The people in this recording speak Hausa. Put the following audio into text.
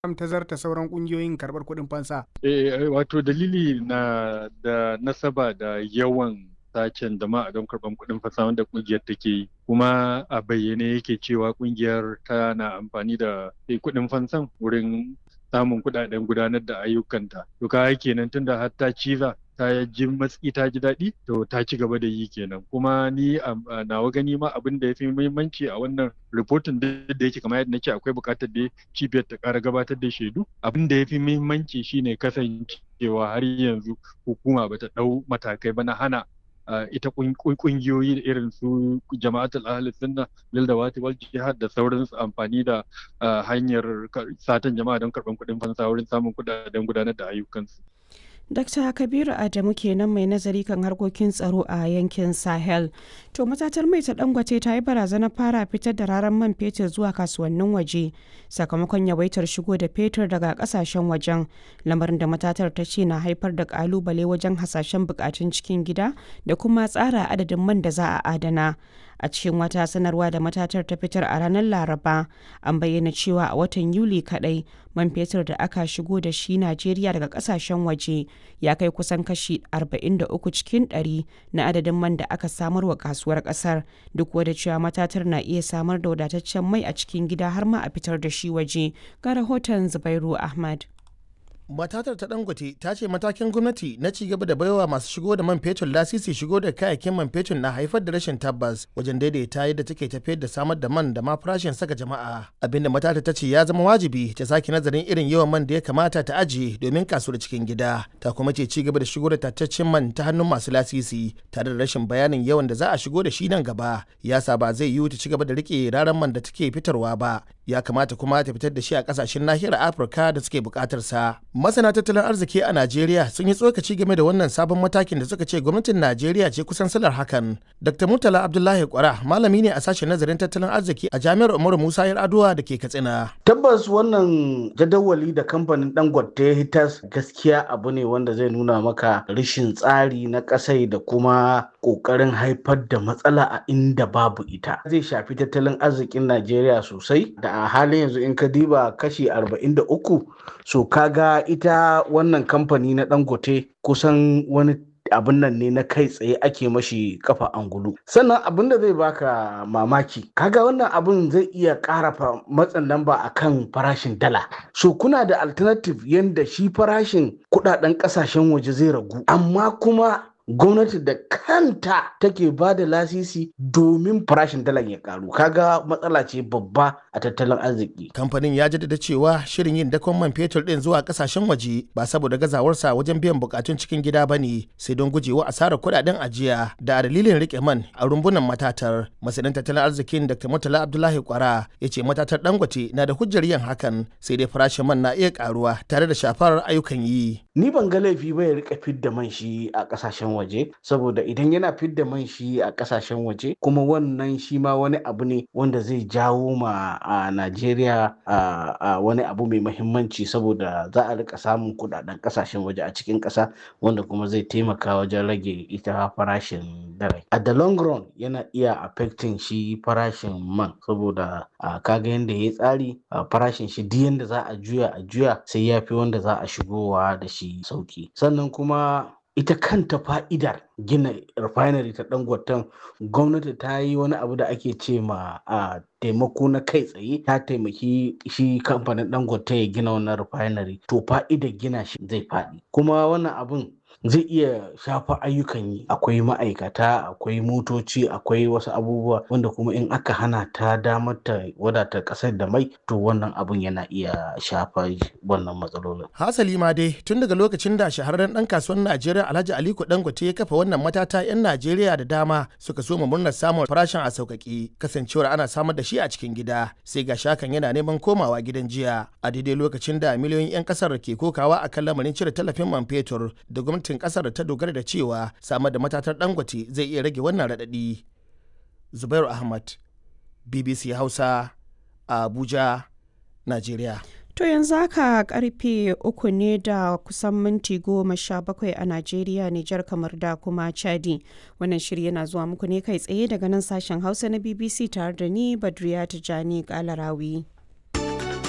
ta zarta sauran kungiyoyin karɓar kuɗin fansa. Eh, wato dalili na da nasaba da yawan sacen jama'a don karɓar kuɗin fansa wanda kungiyar take yi kuma a bayyane yake cewa kungiyar tana amfani da kuɗin fansan wurin samun kuɗaɗen gudanar da ayyukanta to ka kenan tunda har ta ciza ta ji matsi ta ji daɗi to ta ci gaba da yi kenan kuma ni a nawa gani ma abin da ya fi muhimmanci a wannan rahoton da yake kamar yadda nake akwai buƙatar da cibiyar ta ƙara gabatar da shaidu abin da ya fi muhimmanci shine kasancewa har yanzu hukuma bata ɗau matakai ba na hana ita kungiyoyi irin su jama'atul ahli sunna lil dawati wal jihad da sauransu amfani da hanyar satan jama'a don karɓar kuɗin fansa wurin samun kuɗaɗen gudanar da ayyukansu Dr. Kabiru Adamu kenan mai nazari kan harkokin tsaro a yankin Sahel. To matatar mai ta Dangote ta yi barazanar fara fitar da raran man fetur zuwa kasuwannin waje sakamakon yawaitar shigo da fetur daga kasashen wajen lamarin da matatar ta ce na haifar da kalubale wajen hasashen bukatun cikin gida da kuma tsara adadin man da za a adana. a cikin wata sanarwa da matatar ta fitar a ranar laraba an bayyana cewa a watan yuli kadai man fetur da aka shigo da shi najeriya daga kasashen waje ya kai kusan kashi 43 cikin 100 na adadin man da aka samar wa kasuwar kasar duk wadda cewa matatar na iya samar da wadataccen mai a cikin gida har ma a fitar da shi waje ga rahoton zubairu ahmad matatar ta dangote ta ce matakin gwamnati na ci gaba da baiwa masu shigo da man fetur lasisi shigo da kayayyakin man fetur na haifar da rashin tabbas wajen daidaita yadda take tafiyar da samar da man da ma farashin saka jama'a abinda matatar ta ce ya zama wajibi ta sake nazarin irin yawan man da ya kamata ta ajiye domin kasuwar cikin gida ta kuma ce ci gaba da shigo da tattaccen man ta hannun masu lasisi tare da rashin bayanin yawan da za a shigo da shi nan gaba ya sa ba zai yiwu ta ci gaba da rike raran man da take fitarwa ba ya kamata kuma ta fitar da shi a kasashen nahiyar afirka da suke bukatar sa masana tattalin arziki a najeriya sun yi tsokaci game da wannan sabon matakin da suka ce gwamnatin najeriya ce kusan salar hakan dr murtala abdullahi kwara malami ne a sashen nazarin tattalin arziki a jami'ar umaru musa yar'adua da ke katsina tabbas wannan jadawali da kamfanin dangote ya hitas gaskiya abu ne wanda zai nuna maka rashin tsari na kasai da kuma kokarin haifar da matsala a inda babu ita zai shafi tattalin arzikin najeriya sosai da a halin yanzu in ka diba kashi 43 so kaga ita wannan kamfani na dangote kusan wani abin nan ne na kai tsaye ake mashi kafa angulu sannan abin da zai baka mamaki kaga wannan abin zai iya ƙara matsin lamba a kan farashin dala so kuna da alternative yadda shi farashin kudaden kasashen waje zai ragu amma kuma gwamnati da kanta take ba da lasisi domin farashin dalar ya karu kaga matsala ce babba a tattalin arziki kamfanin ya jaddada cewa shirin yin dakon man fetur din zuwa kasashen waje ba saboda gazawarsa wajen biyan bukatun cikin gida ba ne sai don gujewa asarar kudaden ajiya da dalilin rike man a rumbunan matatar masanin tattalin arzikin dr murtala abdullahi kwara ya ce matatar dangote na da hujjar yin hakan sai dai farashin man na iya karuwa tare da shafar ayyukan yi ni ban ga laifi ba ya rika fidda man shi a kasashen waje saboda idan yana fidda man shi a kasashen waje kuma wannan shi ma wani abu ne wanda zai jawo ma a Najeriya a wani abu mai mahimmanci saboda za a rika samun kudaden kasashen waje a cikin kasa wanda kuma zai taimaka wajen rage ita farashin dare a the long run yana iya affecting shi farashin man saboda kaga yadda ya tsari farashin shi duk yadda za a juya a juya sai ya fi wanda za a shigowa da shi sauki sannan kuma ita kanta fa'idar gina refinery ta dangoton gwamnati ta yi wani abu da ake ce ma a taimako na kai tsaye ta taimaki shi kamfanin dangote ya gina wannan refinery to fa'idar gina shi zai faɗi kuma wannan abun zai iya shafa ayyukan yi akwai ma'aikata akwai motoci akwai wasu abubuwa wanda kuma in aka hana ta damar ta wadata kasar da mai to wannan abun yana iya shafa wannan matsalolin hasali ma dai tun daga lokacin da shahararren dan kasuwan najeriya alhaji aliko dangote ya kafa wannan matata yan najeriya da dama suka so murnar samun farashin a sauƙaƙe kasancewar ana samar da shi a cikin gida sai ga shakan yana neman komawa gidan jiya a daidai lokacin da miliyoyin 'yan kasar ke kokawa akan lamarin cire tallafin man fetur da gwamnati gwamnatin kasar ta dogara da cewa samar da matatar dangote zai iya rage wannan raɗaɗi. Zubairu Ahmad, BBC Hausa, a Abuja, Najeriya. To yanzu haka karfe uku ne da kusan minti goma sha bakwai a Najeriya, Nijar kamar da kuma Chadi. Wannan shiri yana zuwa muku ne kai tsaye daga nan sashen Hausa na BBC tare da ni Badriya Tijani Kalarawi.